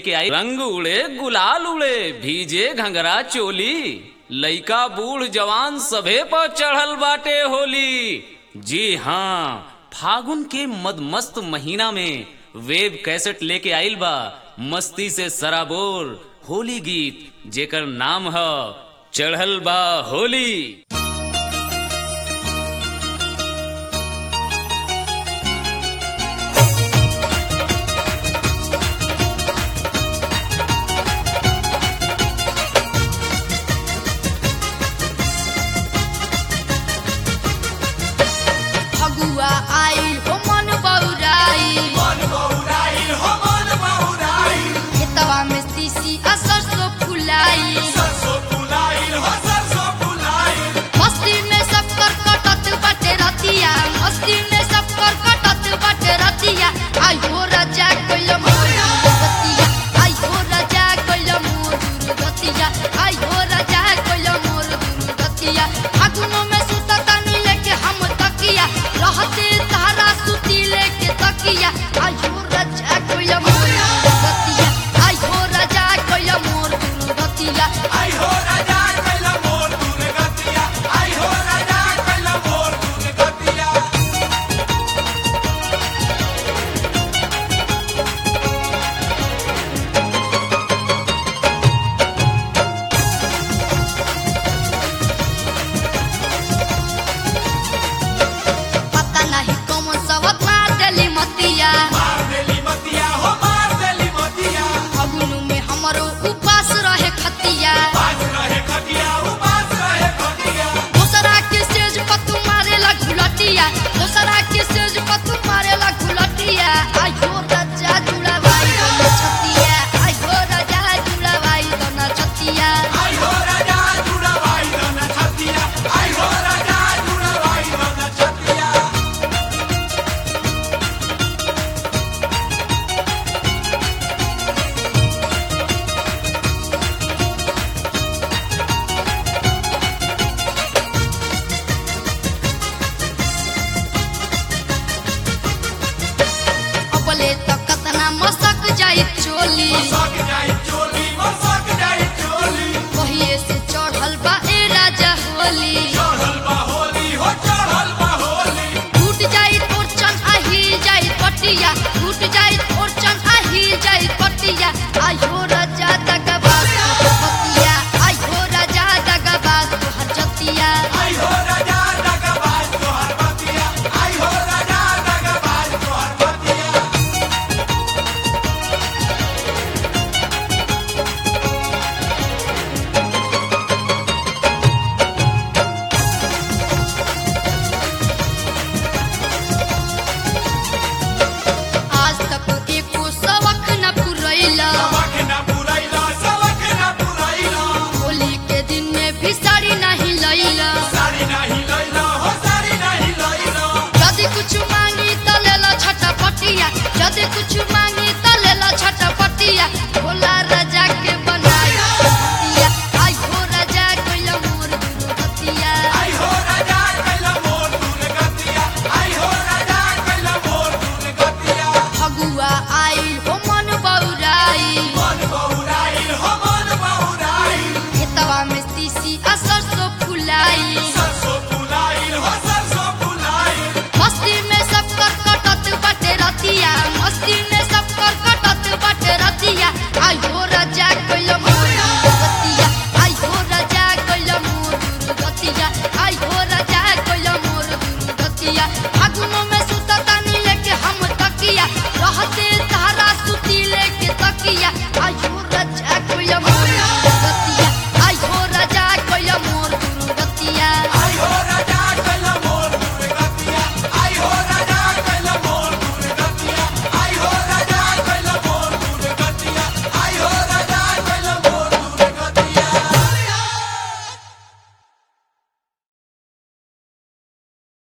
के आई रंग उड़े गुलाल उड़े भीजे घंगरा चोली लइका बूढ़ जवान सभे पर चढ़ल बाटे होली जी हाँ फागुन के मदमस्त महीना में वेब कैसेट लेके आइल बा मस्ती से सराबोर होली गीत जेकर नाम है चढ़ल बा होली फगुआ आइल हो मन बौराई खेतवा में तीसी आ सरसों फुलाई मस्ती में सब कर कटत बाटे रतिया मस्ती में सब कर कटत बाटे रतिया आई हो राजा कोइल मोर दुर्गतिया आई हो राजा कोइल मोर दुर्गतिया आई हो राजा कोइल मोर दुर्गतिया फागुनो में सुता तानी लेके हम तकिया रहते तारा सुती लेके तकिया आई हो राजा कोइल मोर दुर्गतिया आई हो राजा कोइल मोर दुर्गतिया पता नहीं कौन सबक मार देली मतिया फगुनु में हमरो उपास रहे खतिया दोसरा के सेज पर तू मारेला घुलटिया दोसरा के सेज पर तू मारेला घुलटिया आई हो राजा जुड़ावाई दोना छतिया आई हो राजा जुड़ावाई दोना छतिया अपले तो कतना मसक जाई चोली कहिए से चढ़ल बा ए राजा होली टूट जाई तोर चन आही जाई पटिया टूट जाई तोर चन आही जाई पटिया आई हो राजा दगबाज पतिया आई हो राजा दगबाज तोहर जतिया आज तक एको सबक न पुरैला होली के दिन में भी साड़ी नहीं लैला यदि कुछ मांगी त लेला छटपटिया यदि कुछ मांगी त लेला छटपटिया भोला राजा के बनाई पतिया आई हो राजा कोइला मोर दुर्गतिया फगुआ आइल हो मन बौराई खेतवा में तीसी आ सरसों फुलाई मस्ती में सब कर कटत बाटे रतिया मस्ती में सब कर कटत बाटे रतिया आई हो राजा कोइल मोर दुर्गतिया आई हो राजा कोइल मोर दुर्गतिया आई हो राजा कोइल मोर दुर्गतिया फागुनो